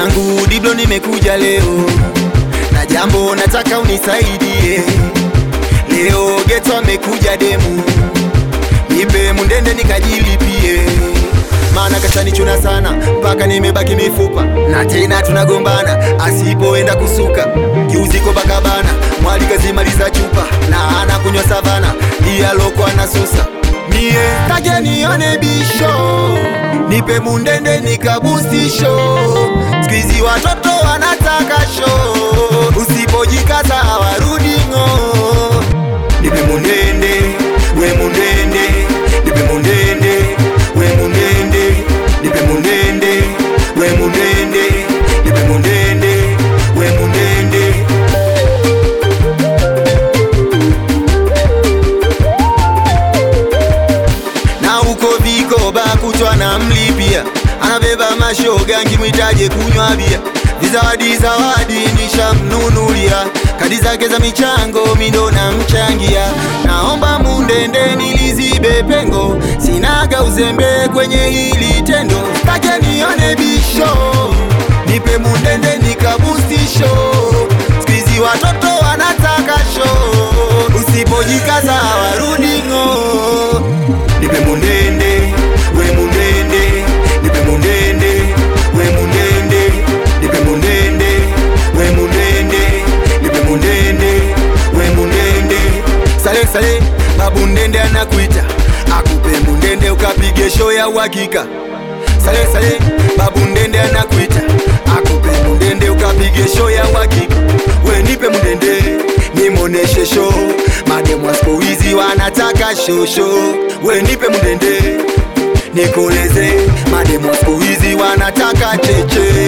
Mwanangu Diblo, nimekuja leo na jambo nataka unisaidie. Leo geto amekuja demu, nipe mundende nikajilipie, maana kashanichuna sana mpaka nimebaki mifupa, na tena tunagombana asipoenda kusuka. Juzi Copacabana mwali kazimaliza chupa na anakunywa savana, dialoko anasusa mie kaje nione bisho, nipe mundende nikabustisho. Squeezy watoto wanataka show, usipojikaza hawarudi ng'o. Nipe mundende, we mundende, nipe mundende, we mundende, nipe mundende, we mundende, nipe mundende, we mundende. na huko vikoba kutwa na mlipia, anabeba mashoga nkimwitaje kunywa bia, vizawadi zawadi nishamnunulia, kadi zake za michango mindo na mchangia, naomba mundende nilizibe pengo, sinaga uzembe kwenye hili tendo, kaja nione bisho, nipe mundende nikabustisho, Squeezy watoto wanataka show, usipojikaza hawarudi ng'o nipe mundende we mundende nipe mundende we mundende nipe mundende we mundende nipe mundende we mundende sale sale babu ndende anakuita akupe mundende ukapige show ya uhakika sale sale babu ndende anakuita akupe mundende ukapige show ya uhakika we nipe mundende nimoneshe show mademu wa siku hizi wanataka shosho we nipe mundende nikoleze mademu wa siku hizi wanataka cheche